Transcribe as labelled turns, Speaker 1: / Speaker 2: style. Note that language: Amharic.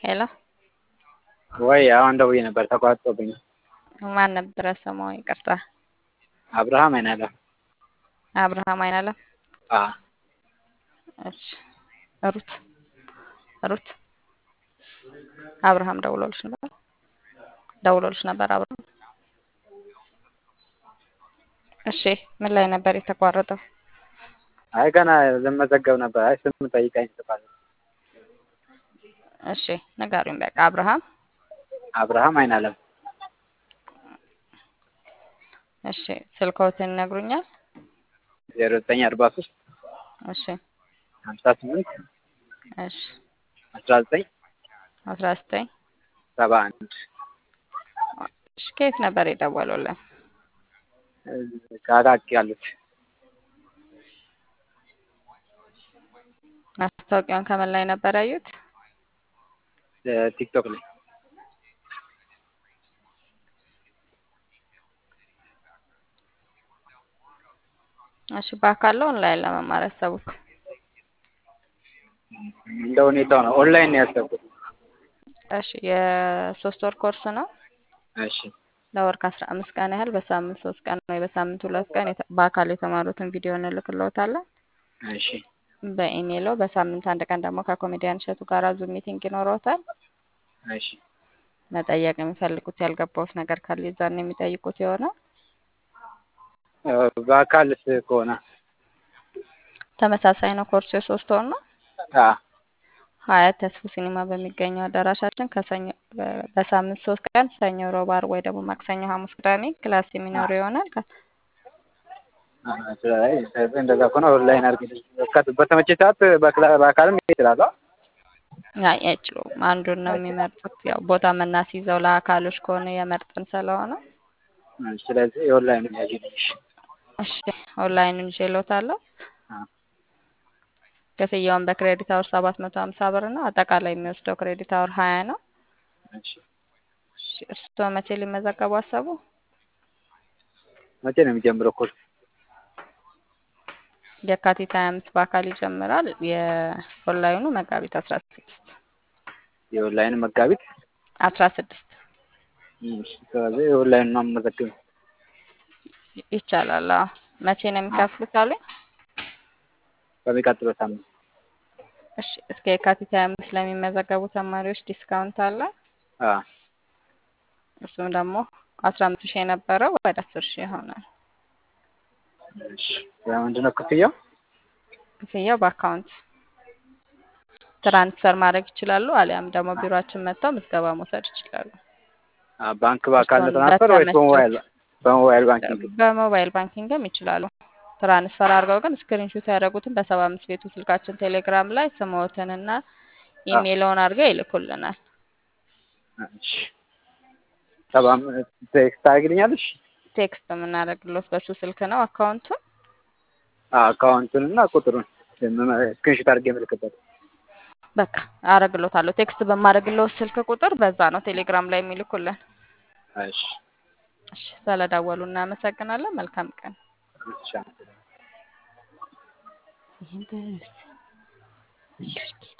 Speaker 1: ሄሎ
Speaker 2: ወይ አሁን ደውዬ ነበር ተቋርጦብኝ።
Speaker 1: ማን ነበረ ስሙ? ይቅርታ።
Speaker 2: አብርሃም አይናለም።
Speaker 1: አብርሃም አይናለም።
Speaker 2: አ
Speaker 1: እሺ ሩት ሩት አብርሃም ደውሎልሽ ነበር? ደውሎልሽ ነበር አብርሃም? እሺ ምን ላይ ነበር የተቋረጠው?
Speaker 2: አይ ገና ልመዘገብ ነበር። አይ ስም ጠይቃኝ ትባል።
Speaker 1: እሺ ንገሩኝ በቃ አብርሃም
Speaker 2: አብርሃም አይናለም።
Speaker 1: እሺ ስልክዎትን ይነግሩኛል?
Speaker 2: ዜሮ ዘጠኝ አርባ ሶስት
Speaker 1: እሺ
Speaker 2: ሀምሳ ስምንት
Speaker 1: እሺ
Speaker 2: አስራ ዘጠኝ
Speaker 1: አስራ ዘጠኝ
Speaker 2: ሰባ አንድ
Speaker 1: እሺ ከየት ነበር የደወሉልን?
Speaker 2: ከአቃቂ ያሉት
Speaker 1: ማስታወቂያውን ከምን ላይ ነበር ያዩት?
Speaker 2: ቲክቶክ ላይ
Speaker 1: እሺ በአካል ነው ኦንላይን ለመማር ያሰቡት?
Speaker 2: እንደ ሁኔታው ነው። ኦንላይን ነው ያሰብኩት።
Speaker 1: እሺ የሶስት ወር ኮርስ ነው።
Speaker 2: እሺ
Speaker 1: ለወር ከአስራ አምስት ቀን ያህል በሳምንት ሶስት ቀን ወይ በሳምንት ሁለት ቀን የተ- በአካል የተማሩትን ቪዲዮ እንልክልዎታለን።
Speaker 2: እሺ
Speaker 1: በኢሜይሎ በሳምንት አንድ ቀን ደግሞ ከኮሜዲያን እሸቱ ጋር ዙም ሚቲንግ ይኖረዎታል።
Speaker 2: እሺ
Speaker 1: መጠየቅ የሚፈልጉት ያልገባዎት ነገር ካለ የዛን የሚጠይቁት ይሆናል።
Speaker 2: በአካልስ ከሆነ
Speaker 1: ተመሳሳይ ነው። ኮርሱ የሶስት ወር ነው።
Speaker 2: አ
Speaker 1: ሀያት ተስፉ ሲኒማ በሚገኘው አዳራሻችን ከሰኞ በ- በሳምንት ሶስት ቀን ሰኞ፣ ሮብ፣ ዓርብ ወይ ደግሞ ማክሰኞ፣ ሐሙስ፣ ቅዳሜ ክላስ የሚኖር ይሆናል። ከ-
Speaker 2: ስለዚህ እንደዛ ከሆነ ኦንላይን አድርግልኝ። በካ- በተመቼ ሰዓት በክላ- በአካልም መሄድ እችላለሁ።
Speaker 1: አይ አይችሉም። አንዱን ነው የሚመርጡት። ያው ቦታ የምናስይዘው ለአካሎች ከሆነ የመርጥን ስለሆነ
Speaker 2: ስለዚህ የኦንላይን ያጅልኝ።
Speaker 1: እሺ ኦንላይኑን ይዤልዎታለሁ።
Speaker 2: አ
Speaker 1: ክፍያውን በክሬዲት አወር ሰባት መቶ ሀምሳ ብር ነው። አጠቃላይ የሚወስደው ክሬዲት አወር ሀያ ነው።
Speaker 2: እሺ
Speaker 1: እሺ እርስዎ መቼ ሊመዘገቡ አሰቡ?
Speaker 2: መቼ ነው የሚጀምረው ኮርስ?
Speaker 1: የካቲት ሀያ አምስት በአካል ይጀምራል። የኦንላይኑ መጋቢት አስራ ስድስት
Speaker 2: የኦንላይን መጋቢት
Speaker 1: አስራ ስድስት
Speaker 2: እሺ፣ ስለዚህ የኦንላይን ነው የምመዘግበው።
Speaker 1: ይቻላል። አዎ መቼ ነው የሚከፍሉት አሉኝ?
Speaker 2: በሚቀጥለው ሳምንት
Speaker 1: እሺ እስከ የካቲት ሀያ አምስት ለሚመዘገቡ ተማሪዎች ዲስካውንት አለ።
Speaker 2: አ
Speaker 1: እሱም ደግሞ አስራ አምስት ሺህ የነበረው ወደ አስር ሺህ ይሆናል።
Speaker 2: እሺ ምንድን ነው ክፍያው?
Speaker 1: ክፍያው በአካውንት ትራንስፈር ማድረግ ይችላሉ። አሊያም ደግሞ ቢሮአችን መጥተው ምዝገባ መውሰድ ይችላሉ።
Speaker 2: አ ባንክ በአካል
Speaker 1: እርስዎን
Speaker 2: ትራንስፈር ወይስ በሞባይል
Speaker 1: በተመቾት
Speaker 2: በሞባይል ባንኪንግ?
Speaker 1: በሞባይል ባንኪንግም ይችላሉ። ትራንስፈር አድርገው ግን ስክሪንሾት ያደረጉትን በሰባ አምስት ቤቱ ስልካችን ቴሌግራም ላይ ስምዎትንና
Speaker 2: አ
Speaker 1: ኢሜይልዎን አድርገው ይልኩልናል።
Speaker 2: እሺ ሰባ አምስት ቴክስት ታደርግልኛለሽ?
Speaker 1: ቴክስት የምናደርግሎት በሱ ስልክ ነው አካውንቱን።
Speaker 2: አ አካውንቱን እና ቁጥሩን ስክሪንሾት አድርጌ የምልክበት።
Speaker 1: በቃ አረግሎታለሁ። ቴክስት በማደርግሎት ስልክ ቁጥር በዛ ነው ቴሌግራም ላይ የሚልኩልን።
Speaker 2: እሺ
Speaker 1: እሺ ስለደወሉ እናመሰግናለን። መልካም ቀን።
Speaker 2: እሺ
Speaker 1: ይህን